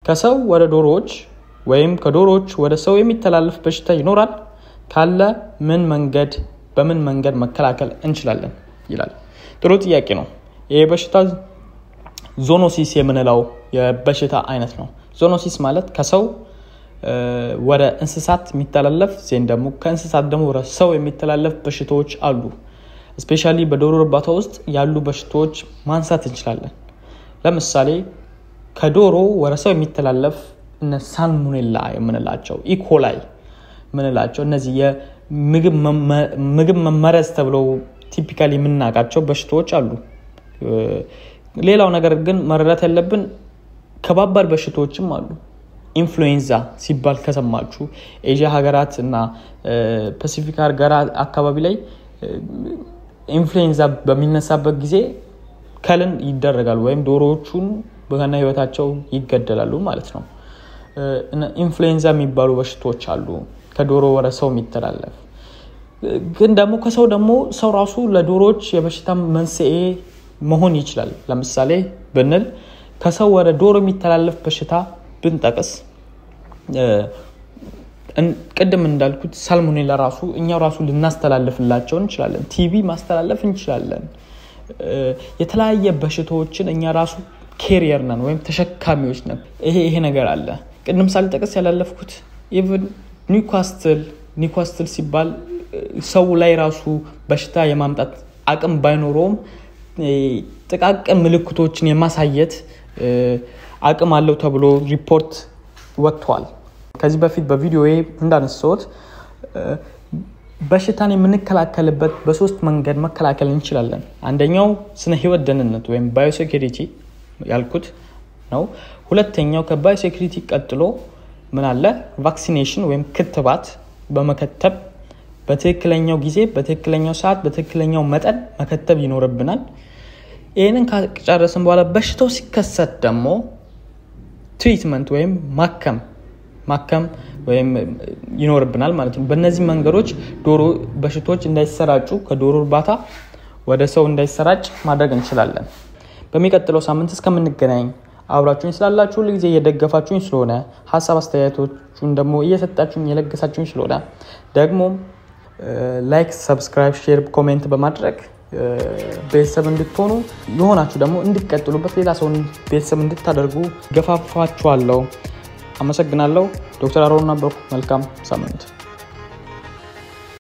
ከሰው ወደ ዶሮዎች ወይም ከዶሮዎች ወደ ሰው የሚተላለፍ በሽታ ይኖራል? ካለ ምን መንገድ በምን መንገድ መከላከል እንችላለን? ይላል። ጥሩ ጥያቄ ነው። ይህ በሽታ ዞኖሲስ የምንለው የበሽታ አይነት ነው። ዞኖሲስ ማለት ከሰው ወደ እንስሳት የሚተላለፍ ዜን ደግሞ ከእንስሳት ደግሞ ወደ ሰው የሚተላለፍ በሽታዎች አሉ። እስፔሻሊ በዶሮ እርባታ ውስጥ ያሉ በሽታዎች ማንሳት እንችላለን። ለምሳሌ ከዶሮ ወደ ሰው የሚተላለፍ እነ ሳልሞኔላ የምንላቸው ኢኮላይ የምንላቸው እነዚህ የምግብ መመረዝ ተብለው ቲፒካሊ የምናውቃቸው በሽታዎች አሉ። ሌላው ነገር ግን መረዳት ያለብን ከባባድ በሽታዎችም አሉ። ኢንፍሉዌንዛ ሲባል ከሰማችሁ ኤዥያ ሀገራት እና ፓሲፊክ ሀገራት አካባቢ ላይ ኢንፍሉዌንዛ በሚነሳበት ጊዜ ከልን ይደረጋሉ ወይም ዶሮዎቹን በከነ ህይወታቸው ይገደላሉ ማለት ነው። ኢንፍሉዌንዛ የሚባሉ በሽታዎች አሉ ከዶሮ ወደ ሰው የሚተላለፍ ግን ደግሞ ከሰው ደግሞ ሰው ራሱ ለዶሮዎች የበሽታ መንስኤ መሆን ይችላል። ለምሳሌ ብንል ከሰው ወደ ዶሮ የሚተላለፍ በሽታ ብንጠቅስ ቅድም እንዳልኩት ሳልሞኔላ ራሱ እኛው ራሱ ልናስተላልፍላቸው እንችላለን። ቲቪ ማስተላለፍ እንችላለን። የተለያየ በሽታዎችን እኛ ራሱ ኬሪየር ነን ወይም ተሸካሚዎች ነን። ይሄ ይሄ ነገር አለ። ቅድም ሳልጠቅስ ያላለፍኩት ኢቭን ኒውካስትል ኒውካስትል ሲባል ሰው ላይ ራሱ በሽታ የማምጣት አቅም ባይኖረውም ጥቃቅን ምልክቶችን የማሳየት አቅም አለው ተብሎ ሪፖርት ወጥቷል። ከዚህ በፊት በቪዲዮ እንዳነሳሁት በሽታን የምንከላከልበት በሶስት መንገድ መከላከል እንችላለን። አንደኛው ስነ ህይወት ደህንነት ወይም ባዮሴኪሪቲ ያልኩት ነው። ሁለተኛው ከባዮሴኪሪቲ ቀጥሎ ምን አለ? ቫክሲኔሽን ወይም ክትባት በመከተብ በትክክለኛው ጊዜ፣ በትክክለኛው ሰዓት፣ በትክክለኛው መጠን መከተብ ይኖርብናል። ይህንን ከጨረስን በኋላ በሽታው ሲከሰት ደግሞ ትሪትመንት ወይም ማከም ማከም ወይም ይኖርብናል ማለት ነው። በእነዚህ መንገዶች ዶሮ በሽታዎች እንዳይሰራጩ ከዶሮ እርባታ ወደ ሰው እንዳይሰራጭ ማድረግ እንችላለን። በሚቀጥለው ሳምንት እስከምንገናኝ አብራችሁኝ ስላላችሁ ሁልጊዜ እየደገፋችሁኝ ስለሆነ ሀሳብ አስተያየቶቹን ደግሞ እየሰጣችሁኝ የለገሳችሁኝ ስለሆነ ደግሞ ላይክ፣ ሰብስክራይብ፣ ሼር፣ ኮሜንት በማድረግ ቤተሰብ እንድትሆኑ የሆናችሁ ደግሞ እንድትቀጥሉበት ሌላ ሰውን ቤተሰብ እንድታደርጉ ገፋፋችኋለሁ። አመሰግናለሁ። ዶክተር አሮን ነበርኩ። መልካም ሳምንት